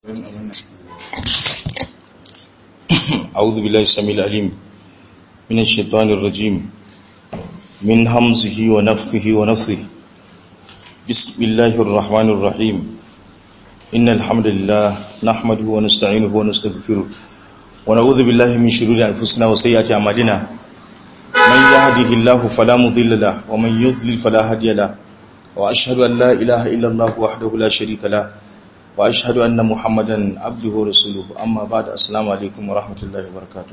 أعوذ بالله السميع العليم من الشيطان الرجيم من همزه ونفخه ونفثه بسم الله الرحمن الرحيم إن الحمد لله نحمده ونستعينه ونستغفره ونعوذ بالله من شرور أنفسنا وسيئات أعمالنا من يهده الله فلا مضل له ومن يضلل فلا هادي له وأشهد أن لا إله إلا الله وحده لا شريك له واشهد ان محمدا عبده ورسوله اما بعد السلام عليكم ورحمه الله وبركاته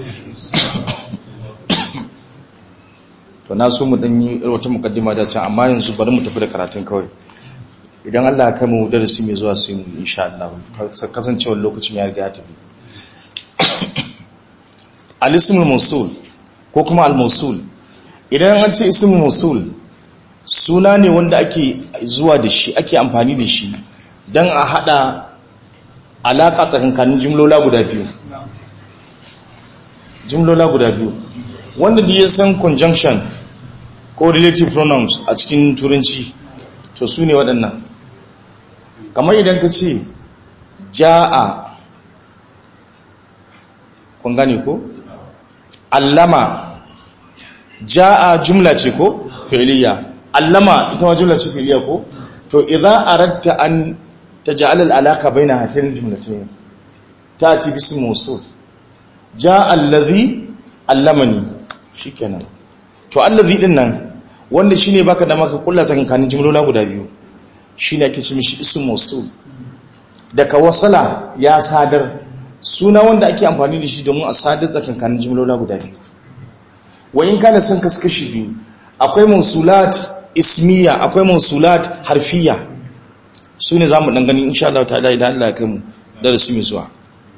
to na so mu dan yi wata mukaddima da can amma yanzu bari mu tafi da karatun kawai idan Allah ya kai mu darasi mai zuwa sai mu insha Allah kasancewar lokacin ya riga ya tafi al-ismul mawsul ko kuma al-mawsul idan an ce ismul mawsul suna ne wanda ake zuwa da shi ake amfani da shi don a hada alaƙa tsakankanin jimlola guda biyu jimlola guda biyu wanda da ya san conjunction ko relative pronouns a cikin turanci to su ne waɗannan kamar idan ka ce ja'a kun gane ko allama ja'a jumla ce ko fi'liya allama ita ma jumla ce fi'liya ko to idza aradta an تجعل العلاقة بين هاتين الجملتين تأتي باسم موصول جاء الذي علمني shikenan to allazi din nan wanda shine baka da maka kulla tsakankanin jumlola guda biyu shine ake ce mishi ism mawsul daga wasala ya sadar suna wanda ake amfani da shi domin a sadar tsakankanin jumlola guda biyu wa in kana san kaskashi biyu akwai mawsulat ismiya akwai mawsulat harfiya su ne za mu ɗan gani insha Allah ta'ala idan Allah ya kai mu darasi mai zuwa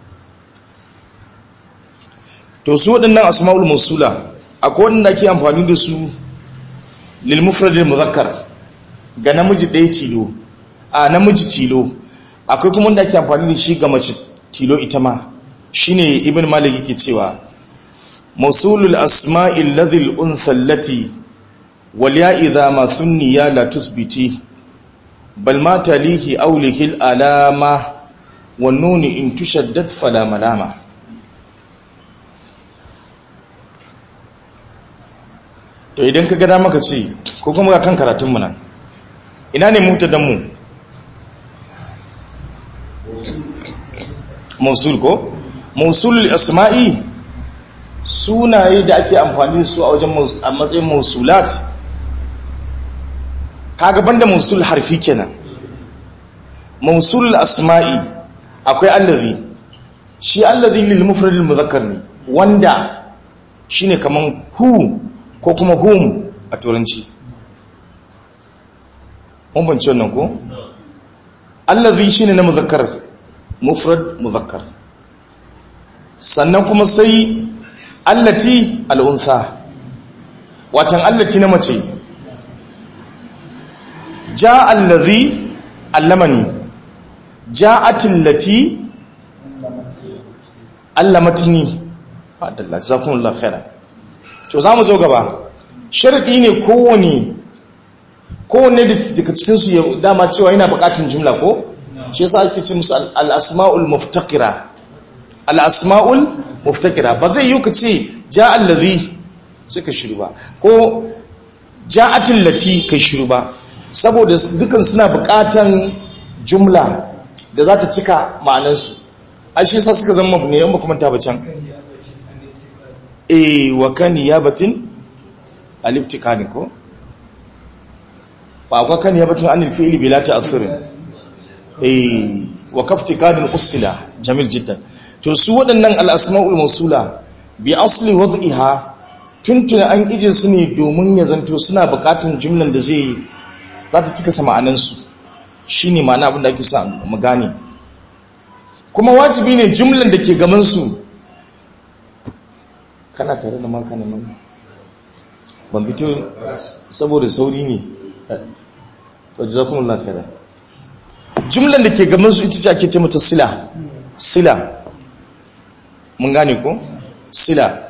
to su waɗannan asma'ul musula akwai waɗanda ake amfani da su lil mufradil muzakkar ga namiji ɗaya tilo a namiji tilo akwai kuma wanda ake amfani da shi ga mace tilo ita ma shine ibn malik yake cewa mausulul asma'il ladhil untha allati wal ya idha ma thunniya la tuthbiti bal ma talihi aulihi alama wan nuni in tushaddad fala malama to idan ka gada maka ce ko kuma ga kan karatun mu nan ina ne mutadan mu mausul ko mausulul asma'i sunaye da ake amfani da su a wajen a matsayin mausulat kaga banda mausul harfi kenan mausul asma'i akwai allazi shi allazi lil mufrad al muzakkar ne wanda shine kaman hu ko kuma hum a turanci mun bance wannan ko allazi shine na muzakkar mufrad muzakkar sannan kuma sai allati al unsa watan allati na mace جاء الذي علمني جاءت التي علمتني fadalla jazakumullahu khairan to zamu zo gaba sharadi ne kowane kowanne daga cikin su ya dama cewa yana bukatun jumla ko shi yasa ake ce musu al-asma'ul muftaqira al-asma'ul muftaqira ba zai yi ka ce ja'a allazi sai ka shiru ba ko ja'atil lati kai shiru ba saboda dukan suna bukatan jumla da za ta cika ma'anansu a shi sa suka zama ne yan makamanta bacan eh wa kan yabatin aliftikani ko ba kwa kan yabatin anil fi'li bila ta'thirin eh wa kaftikadin usila jamil jiddan to su waɗannan al-asma'ul mawsula bi asli wad'iha tuntuna an ije su ne domin ya zanto suna bukatun jumlan da zai za ta cika sama'anansu shi ne ma'ana abin da ake sa mu gane kuma wajibi ne jumlan da ke gamansu kana tare da maka neman ban fito saboda sauri ne wajen zafin lafiya jumlan da ke gamansu ita ce ake ce mata sila sila mun gane ko sila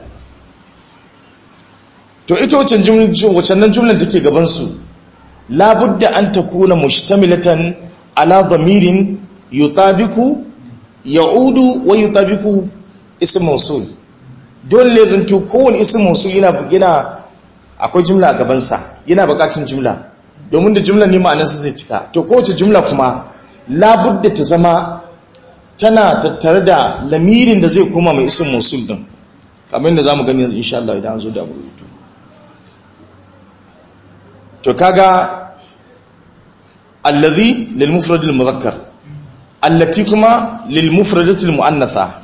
to ita wacannan jumlan da ke gabansu labudda an takuna mustamilatan ala dhamirin yutabiku ya'udu wa yutabiqu ism mawsul dole ne zanto kowane ism mawsul yana yana akwai jumla a gaban sa yana bukatun jumla domin da jumla ne ma'anarsa zai cika to kowace jumla kuma labudda ta zama tana tattare da lamirin da zai koma mai ism mawsul din kamar yadda zamu gani yanzu insha Allah idan an zo da rubutu to kaga allazi lil mufrad al mudhakkar allati kuma lil mufradat al muannatha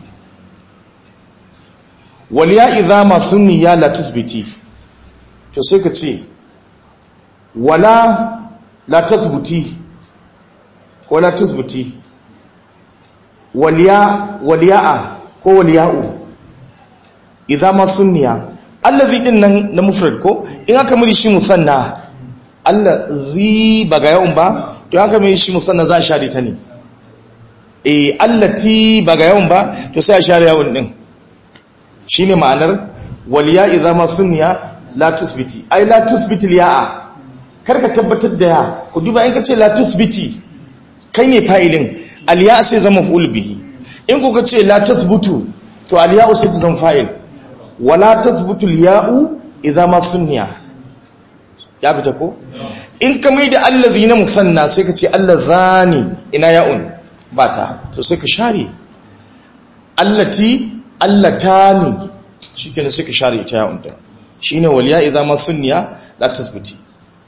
wal ya idha ma sunniya la tusbiti to sai ka ce wala la tathbuti wala tusbiti wal ya wal ya'a ko wal ya'u idha ma sunniya allazi din nan na mufrad ko in aka muri shi musanna allazi ba ga yawan ba to aka muri shi musanna za a share ta ne eh allati ba ga yawan ba to sai a share yawan din shine ma'anar wal ya idza ma sunniya la tusbiti ai la tusbiti ya'a karka tabbatar da ya ku duba in ka ce la tusbiti kai ne fa'ilin al ya sai zama fa'ul bihi in ku ka ce la tusbutu to al ya sai ta zama fa'il wala tathbutu al-ya'u idza ma sunniya ya fita ko in ka mai da allazina musanna sai ka ce allazani ina ya'un bata to sai ka share allati allatani shikenan sai ka share ita ya'un din shine wal ya idza ma sunniya la tathbuti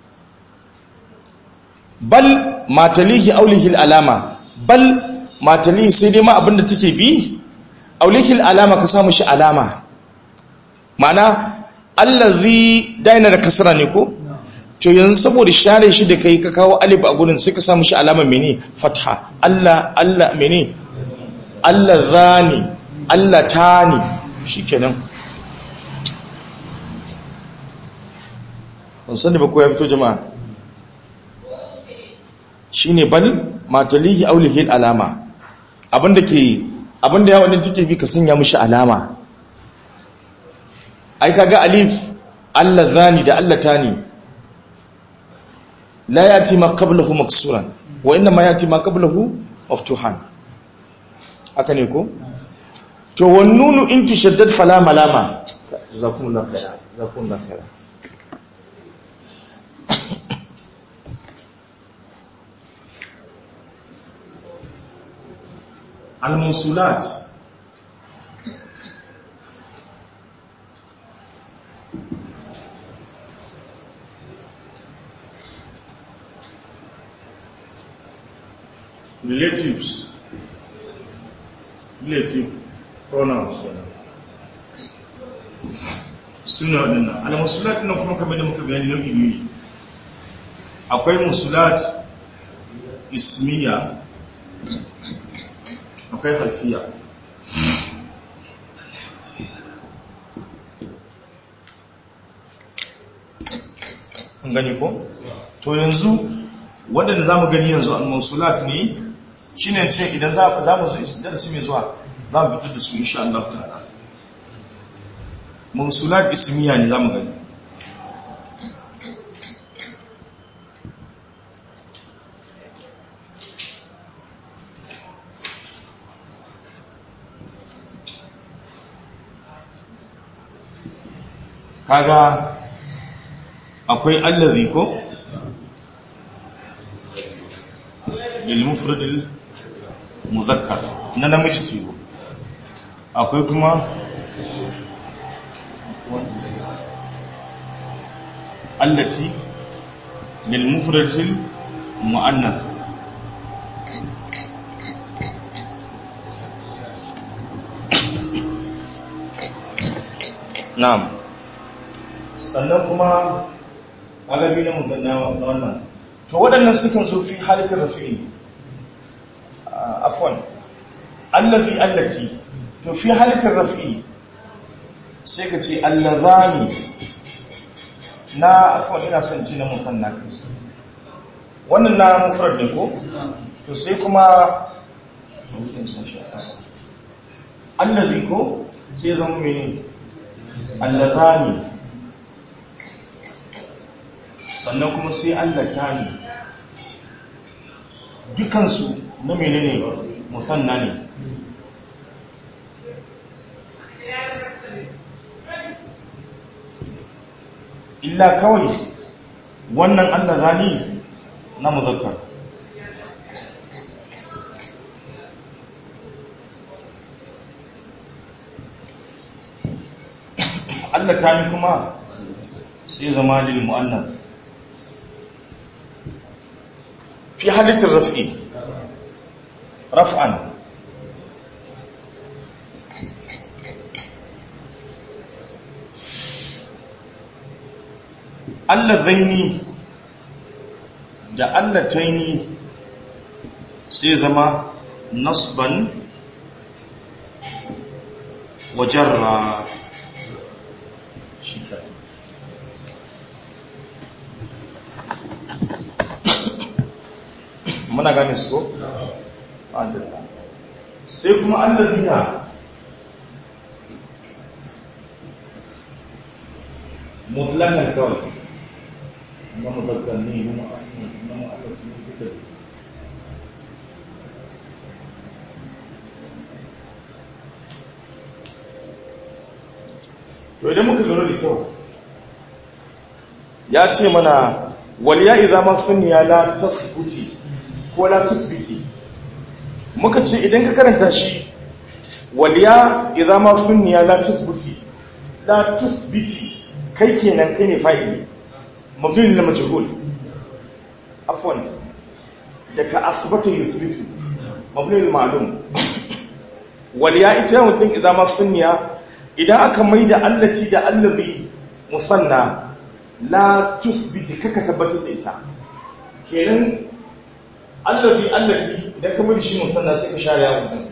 bal matalihi aulihi alama bal matalihi sai dai ma abinda take bi aulihi alama ka samu shi alama ma'ana allazi daina da kasra ne ko to yanzu saboda share shi da kai ka kawo alif a gurin sai ka samu shi alama mene fatha Allah Allah mene Allah zani Allah tani shikenan ban sani ba ko ya fito jama'a shine bal matalihi aulihi alama abinda ke abinda ya wadin take bi ka sanya mishi alama ai kaga alif Allah zani da Allah tani la yati ma qablahu maksuran wa inna ma yati ma qablahu maftuhan haka ne ko to wan nunu in tashaddad fala malama jazakumullahu khairan jazakumullahu khairan al-mawsulat relatives relative pronouns kenan suna waɗannan al-musulat ɗin kuma kamar da muka bayani nau'i biyu ne akwai musulat ismiya akwai harfiya an gani ko? to yanzu waɗanda za mu gani yanzu al-musulat ne shi ne ce idan za mu zo darasi mai zuwa za mu fitar da su insha Allah ta'ala musulat ismiya ne za mu gani kaga akwai allazi ko للمفرد المذكر na namiji sigo akwai kuma allati lilmufrad muannas na'am sannan kuma agabi na wannan to waɗannan sukan zo fi halittar rafi'i afwan allazi allati to fi halittar rafi'i sai ka ce allazani na afwan ina son ci na musanna wannan na mufrad ne ko to sai kuma allazi ko sai zama mene allazani sannan kuma sai allatani dukansu na menene musanna ne illa kawai wannan allah zani na muzakkar Allah ta ni kuma sai zama lil mu'annas fi halittar raf'i raf'an Allah zaini da Allah taini sai zama nasban wa jarra shi kaɗai muna gane su ko? adalla sai kuma allazina mutlakan kawai na mutlakan ne na ma'allafin fitar to idan muka lura da kyau ya ce mana waliya idza ma sunniya la tasbuti ko la tusbiti muka ce idan ka karanta shi waliya idza ma sunniya la tusbuti la tusbiti kai kenan kai ne fa'ili mabni lil majhul afwan daga asbata yusbitu mabni lil ma'lum waliya ita mutum idza ma sunniya idan aka maida allati da allazi musanna la tusbiti kaka tabbatar da ita kenan allazi allati idan ka mai shi musanna sai ka share yawon din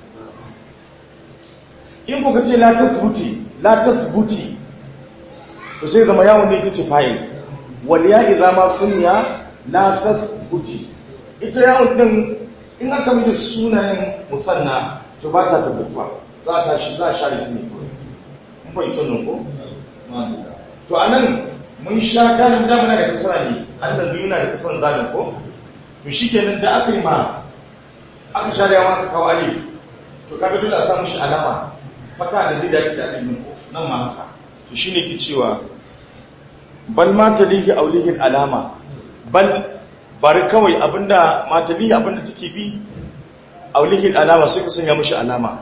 in kuka ce la tasbuti la tasbuti to sai zama yawon ne ita ce fa'il wal ya idza ma sunya la tasbuti ita yawon din in aka mai sunayen musanna to ba ta tabbatuwa za ta shi za share ta ne kawai mun fahimci wannan ko to anan mun sha ganin damuna da kasara ne allazi yana da kasaran zalim ko to shikenan da aka yi ma aka share yawa aka kawo alif to kaga dole a samu shi alama fata da zai dace da alifin ko nan ma haka to shine ke cewa bal ma talihi aulihi alama bal bari kawai abinda ma talihi abinda take bi aulihi alama sai ka sanya mishi alama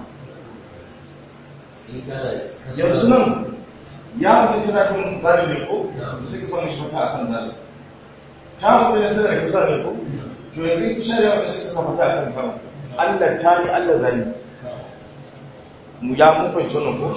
yanzu nan ya abin tana kan zalibin ko sai ka samu shi fata a kan zalibin ta abin tana da kasa ne ko to yanzu ka share wa sai ka samu fata a kan kama allah ta ni allah zali mu ya mun fahimci wannan ko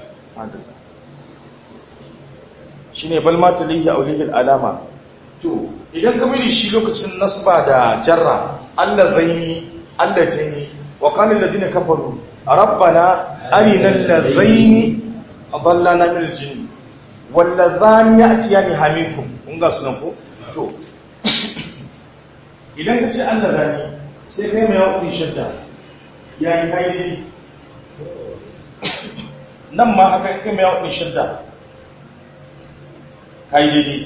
shi ne balma ta lihi a ulihil alama to idan ka mai shi lokacin nasba da jarra allah zai allah ta ni wa kanin ladina kafaru rabbana arina allazaini adallana min aljinn wallazani ya'tiyani hamikum kun ga sunan ko to idan ka ce Allah zani sai kai mai yawan shadda yayi kai ne nan ma haka kai mai yawan shadda kai ne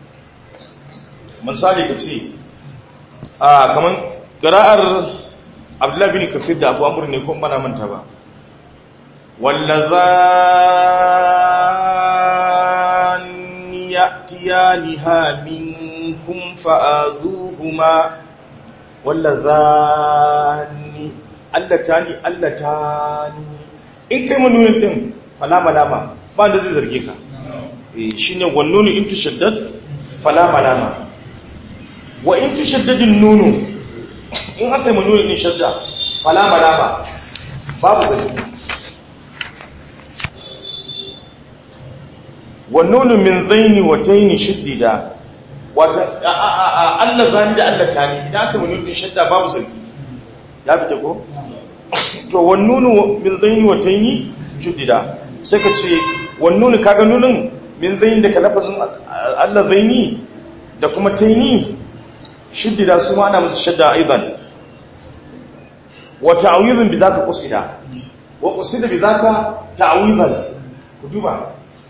misali ka ce a kaman qira'ar Abdullah bin Kathir da Abu Amr ne ko bana manta ba واللذان يأتيانها منكم فآذوهما واللذان allatani allatani in kai manunin din falama lama ba da zai zarge ka eh shine wannunu in tushaddad falama lama wa in tushaddadin nunu in aka yi manunin din shadda falama lama babu zarge wannunu min zaini wa taini shiddida wata Allah zani da Allah tani idan aka mun din shadda babu sarki ya fita ko to wannunu min zaini wa taini shiddida sai ka ce wannunu kaga nunun min zaini da ka lafazin Allah zaini da kuma taini shiddida su ma ana musu shadda aidan wa ta'widun bi zaka qusida wa qusida bi zaka ta'widan ku duba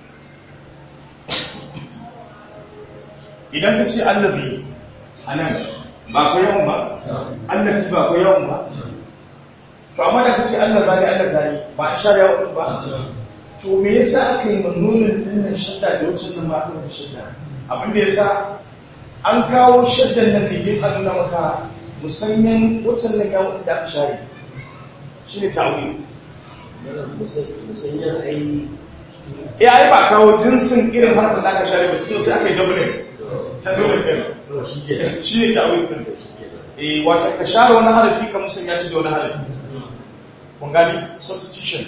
idan ka ce allazi a nan ba ku yawan ba allazi ba ku yawan ba to amma da kace Allah zani Allah zani ba an share wa ba to me yasa aka yi manunin dinnan shadda da wacce nan ma aka yi shadda abin da yasa an kawo shaddan nan da yake nuna maka musanyan wacce nan ya wanda aka share shine ta'wil musanyar ai ya ai ba kawo jinsin irin harkar da aka share ba sai aka yi double ta double din to shi ke shi ne ta'wil din eh wata ka share wani harafi ka musanya shi da wani harafi kun gani substitution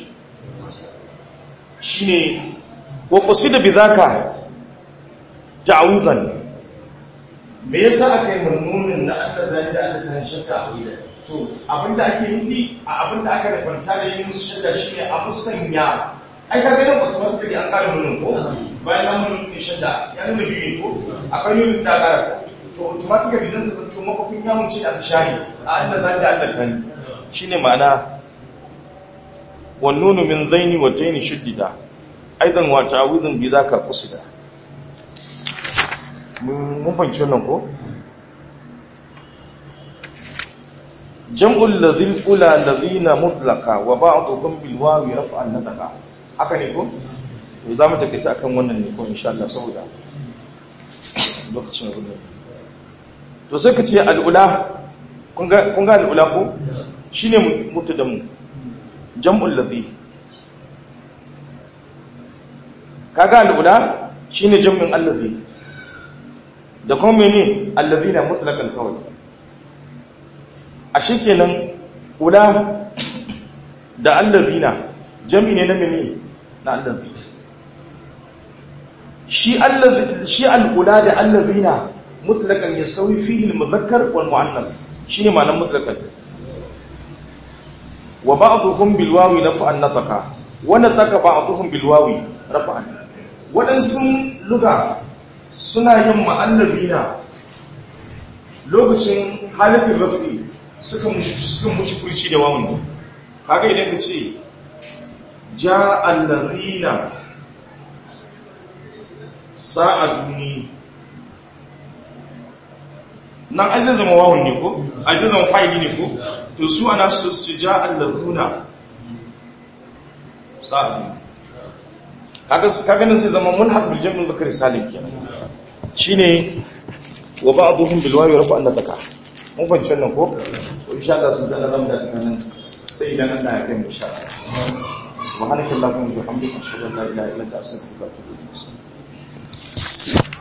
shine wa qasida bidhaka ta'widan me yasa aka yi murmunin na Allah zai da Allah ta shakka to abinda ake yi a abinda aka rubanta da yin musu shakka shine a musanya ai ka ga nan automatically an kare mun ko bayan nan mun ne shakka ya nuna biyu ko akwai yin da kara to automatically dan ta zanto makofin ya mun ce a shari a Allah zai da Allah ta ni shine ma'ana والنون من ذين وتين شددا ايضا وتعويض بذاك قصدا mun fahimci wannan ko jam'ul ladhil ula ladhina mutlaqa wa ba'dhum bil wawi raf'an nataqa haka ne ko to zamu take ta akan wannan ne ko insha Allah saboda lokacin rubutu to sai ka ce al ula kun ga kun ga al ula ko shine mutadamu jam'ul ladhi kaga al'ula shine jam'in allazi da kuma mene allazina mutlaqal qawl a shikenan ula da allazina jam'i ne na mene na allazi shi allazi shi al'ula da allazina mutlaqan yasawi fihi al-mudhakkar wal mu'annath shine ma'anar mutlaqan wa ba'dhum bil wawi rafa'an nataka wa nataka ba'dhum bil wawi rafa'an wadansu luga suna yin ma'allafina lokacin halatin rafi suka mushi suka mushi kurci da wawun kaga idan ka ce ja allazina sa'aduni nan ai zai zama wawun ne ko ai zai zama fa'ili ne ko to su ana su su ja allazuna sa'adu kaga kaga nan sai zama mulhaq bil jam'il dhakar salim kenan shine wa ba'dhum bil wawi rafa an nataka mun fahimci wannan ko to insha Allah sun zana nan da nan sai idan Allah ya kai mu insha Allah subhanakallahumma wa bihamdika ashhadu an la ilaha illa anta astaghfiruka wa atubu ilayk